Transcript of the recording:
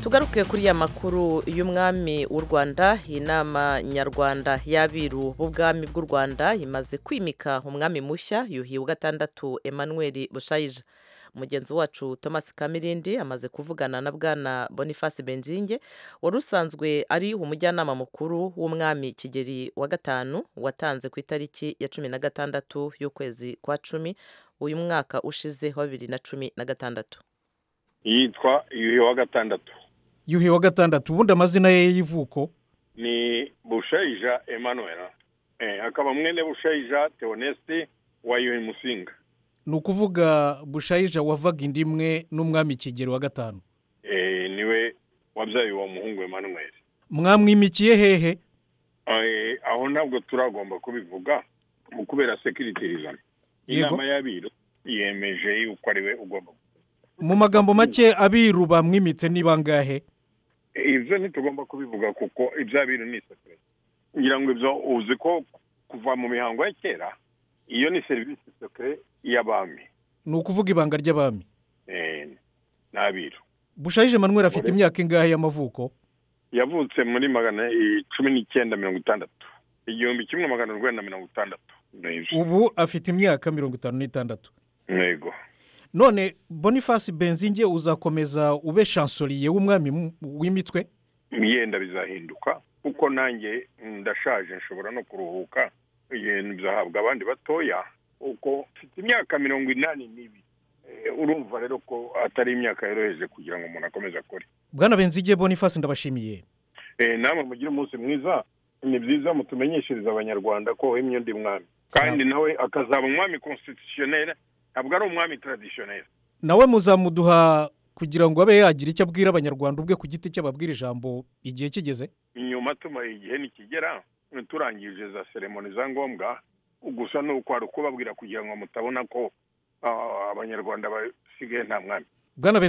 tugaruke kuri ya makuru y'umwami w'u rwanda inama nyarwanda y'abiru b'ubwami bw'u rwanda imaze kwimika umwami mushya yuhi wa gatandatu emmanuel bushayija mugenzi wacu thomas kamirindi amaze kuvugana na bwana boniface benzinge wari usanzwe ari umujyanama mukuru w'umwami kigeli wa gatanu watanze ku itariki ya cumi na gatandatu y'ukwezi kwa cumi uyu mwaka ushize wa bibiri na cumi na gatandatu yitwa yuhi wa gatandatu yuhi wa gatandatu ubundi amazina ye y'ivuko ni bushayija emmanuel eh, akaba mwene bushayija teonesti wa yuhi musinga ni ukuvuga bushayija wavaga indi imwe n'umwami kigeli wa gatanu eh, niwe wabyaye uwo muhungu emmanuel mwamwimikiye hehe Eh, aho ntabwo turagomba kubivuga mu kubera sekiritirizana Yego. inama y'abiru yemeje yuko ari we ugomba mu magambo make abiru bamwimitse ni bangahe ibyo ntitugomba kubivuga kuko iby'abiru ni isosiyete ngira ngo ibyo uzi ko kuva mu mihango ya kera iyo ni serivisi sekire y'abami ni ukuvuga ibanga ry'abami eh, n'abiru bushayije manuel afite Ore. imyaka ingahe y'amavuko yavutse muri magana eh, cumi n'icyenda mirongo itandatu igihumbi kimwe magana urwenda mirongo itandatu Nibyo. ubu afite imyaka mirongo itanu n'itandatu yego none boniface benzinge uzakomeza ube shansoriye w'umwami mu- w'imitwe yenda bizahinduka kuko nanjye mm, ndashaje nshobora no kuruhuka ibintu bizahabwa abandi batoya uko mfite imyaka mirongo inani n'ibiri Eh, urumva rero ko atari imyaka yoroheje kugira ngo umuntu akomeze akore bwana benzinge boniface ndabashimiye Eh, namwe mugire umunsi mwiza ni byiza mutumenyeshereze abanyarwanda ko wemye undi mwami kandi nawe akazaba umwami constitutionnel ntabwo ari umwami traditionnel nawe muzamuduha kugira ngo abe yagira icyo abwira abanyarwanda ubwe ku giti cye ababwira ijambo igihe kigeze inyuma tumara igihe nikigera turangije za seremoni za ngombwa gusa ni uko hari ukubabwira kugira ngo mutabona ko ah, abanyarwanda basigaye nta mwami bwana